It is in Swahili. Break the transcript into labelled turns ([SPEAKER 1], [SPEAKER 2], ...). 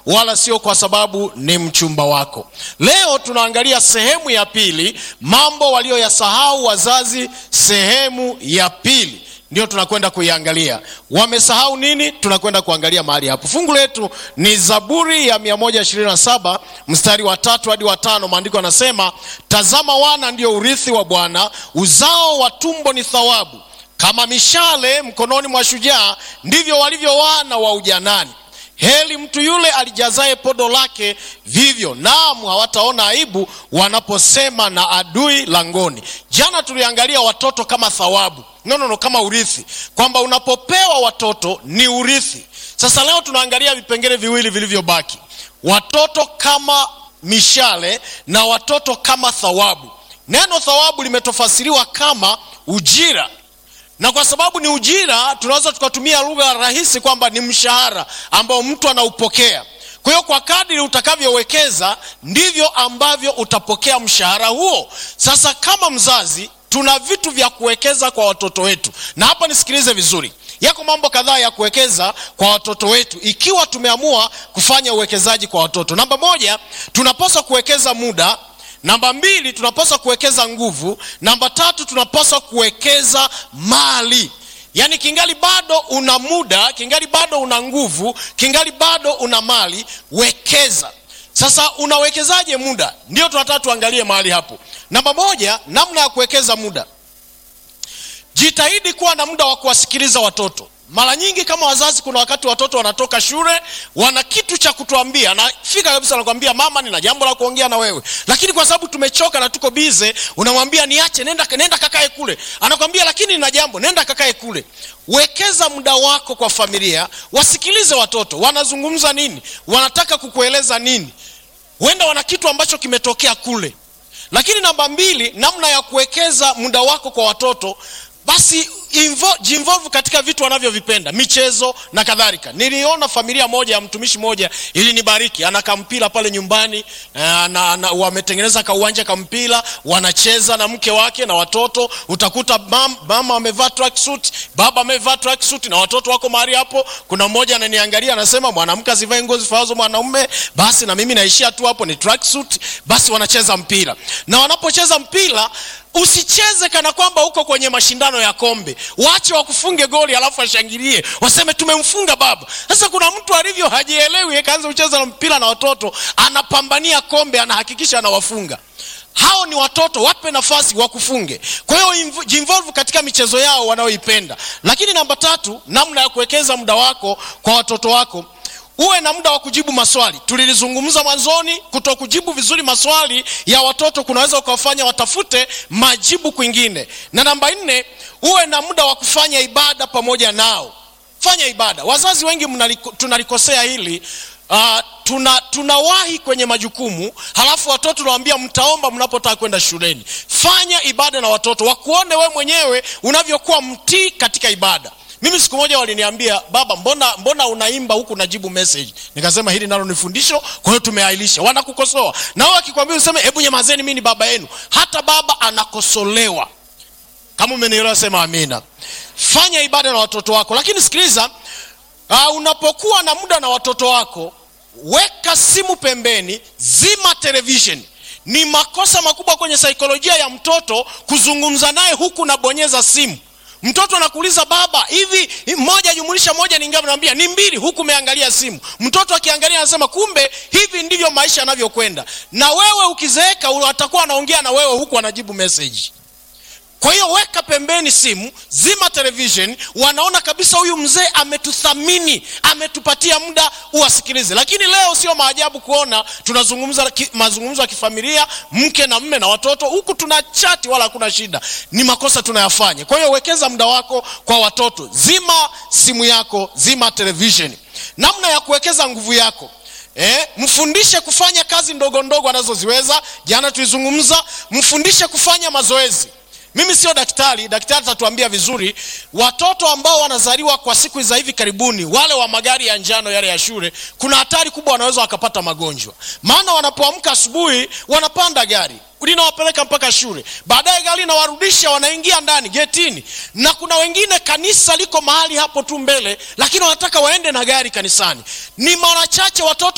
[SPEAKER 1] wala sio kwa sababu ni mchumba wako. Leo tunaangalia sehemu ya pili, mambo walioyasahau wazazi, sehemu ya pili ndio tunakwenda kuiangalia. Wamesahau nini? Tunakwenda kuangalia mahali hapo. Fungu letu ni Zaburi ya 127 mstari wa tatu hadi wa tano. Maandiko yanasema, tazama, wana ndio urithi wa Bwana, uzao wa tumbo ni thawabu. Kama mishale mkononi mwa shujaa, ndivyo walivyo wana wa ujanani. Heri mtu yule alijazaye podo lake vivyo, naam, hawataona aibu wanaposema na adui langoni. Jana tuliangalia watoto kama thawabu, no, no, no, kama urithi, kwamba unapopewa watoto ni urithi. Sasa leo tunaangalia vipengele viwili vilivyobaki, watoto kama mishale na watoto kama thawabu. Neno thawabu limetofasiriwa kama ujira na kwa sababu ni ujira, tunaweza tukatumia lugha rahisi kwamba ni mshahara ambao mtu anaupokea. Kwa hiyo kwa kadiri utakavyowekeza ndivyo ambavyo utapokea mshahara huo. Sasa kama mzazi, tuna vitu vya kuwekeza kwa watoto wetu, na hapa nisikilize vizuri, yako mambo kadhaa ya kuwekeza kwa watoto wetu ikiwa tumeamua kufanya uwekezaji kwa watoto. Namba moja, tunapaswa kuwekeza muda Namba mbili, tunapaswa kuwekeza nguvu. Namba tatu, tunapaswa kuwekeza mali. Yaani kingali bado una muda, kingali bado una nguvu, kingali bado una mali, wekeza. Sasa unawekezaje muda? Ndio tunataka tuangalie mahali hapo. Namba moja, namna ya kuwekeza muda. Jitahidi kuwa na muda wa kuwasikiliza watoto. Mara nyingi kama wazazi, kuna wakati watoto wanatoka shule, wana kitu cha kutuambia, nafika kabisa, nakwambia mama, nina jambo la kuongea na wewe, lakini kwa sababu tumechoka na tuko bize, unamwambia niache, nenda, nenda kakae kule. Anakwambia lakini nina jambo, nenda kakae kule. Wekeza muda wako kwa familia, wasikilize watoto wanazungumza nini, wanataka kukueleza nini. Huenda wana kitu ambacho kimetokea kule. Lakini namba mbili, namna ya kuwekeza muda wako kwa watoto basi jinvolve katika vitu wanavyovipenda, michezo na kadhalika. Niliona familia moja ya mtumishi moja ilinibariki, ana kampira pale nyumbani na, na, wametengeneza kauwanja kampira, wanacheza na mke wake na watoto. Utakuta mam, mama amevaa tracksuit, baba amevaa tracksuit na watoto wako mahali hapo. Kuna mmoja ananiangalia anasema, mwanamke asivae nguo zifaazo mwanaume, basi na mimi naishia tu hapo, ni tracksuit. Basi wanacheza mpira, na wanapocheza mpira Usicheze kana kwamba uko kwenye mashindano ya kombe. Wache wakufunge goli alafu washangilie waseme tumemfunga baba. Sasa kuna mtu alivyo hajielewi, akaanza kucheza na mpira na watoto, anapambania kombe, anahakikisha anawafunga. Hao ni watoto, wape nafasi wakufunge. Kwa hiyo jinvolve katika michezo yao wanayoipenda. Lakini namba tatu, namna ya kuwekeza muda wako kwa watoto wako uwe na muda wa kujibu maswali. Tulilizungumza mwanzoni, kuto kujibu vizuri maswali ya watoto kunaweza ukawafanya watafute majibu kwingine. Na namba nne, uwe na muda wa kufanya ibada pamoja nao. Fanya ibada. Wazazi wengi mnaliko, tunalikosea hili. Uh, tuna tunawahi kwenye majukumu, halafu watoto tunawaambia mtaomba mnapotaka kwenda shuleni. Fanya ibada na watoto wakuone we mwenyewe unavyokuwa mtii katika ibada. Mimi siku moja waliniambia, baba, mbona mbona unaimba huku unajibu message? Nikasema hili nalo ni fundisho, kwa hiyo tumeailisha. Wanakukosoa na wao akikwambia useme hebu nyamazeni, mimi ni baba yenu. Hata baba anakosolewa. Kama umenielewa sema amina. Fanya ibada na watoto wako, lakini sikiliza, uh, unapokuwa na muda na watoto wako, weka simu pembeni, zima television. Ni makosa makubwa kwenye saikolojia ya mtoto kuzungumza naye huku nabonyeza simu. Mtoto anakuuliza baba, hivi moja jumulisha moja ni ngapi? Namwambia ni mbili, huku umeangalia simu. Mtoto akiangalia anasema kumbe hivi ndivyo maisha yanavyokwenda. Na wewe ukizeeka, atakuwa anaongea na wewe huku anajibu message. Kwa hiyo weka pembeni simu, zima television. Wanaona kabisa huyu mzee ametuthamini, ametupatia muda, uwasikilize. Lakini leo sio maajabu kuona tunazungumza ki, mazungumzo ya kifamilia, mke na mme na watoto, huku tuna chati, wala hakuna shida. Ni makosa tunayafanya. Kwa hiyo wekeza muda wako kwa watoto, zima simu yako, zima television. Namna ya kuwekeza nguvu yako Eh, mfundishe kufanya kazi ndogo ndogo anazoziweza. Jana tulizungumza, mfundishe kufanya mazoezi. Mimi sio daktari, daktari atatuambia vizuri. Watoto ambao wanazaliwa kwa siku za hivi karibuni, wale wa magari ya njano yale ya shule, kuna hatari kubwa, wanaweza wakapata magonjwa, maana wanapoamka asubuhi wanapanda gari linawapeleka mpaka shule, baadaye gari linawarudisha, wanaingia ndani getini, na kuna wengine kanisa liko mahali hapo tu mbele, lakini wanataka waende na gari kanisani. Ni mara chache watoto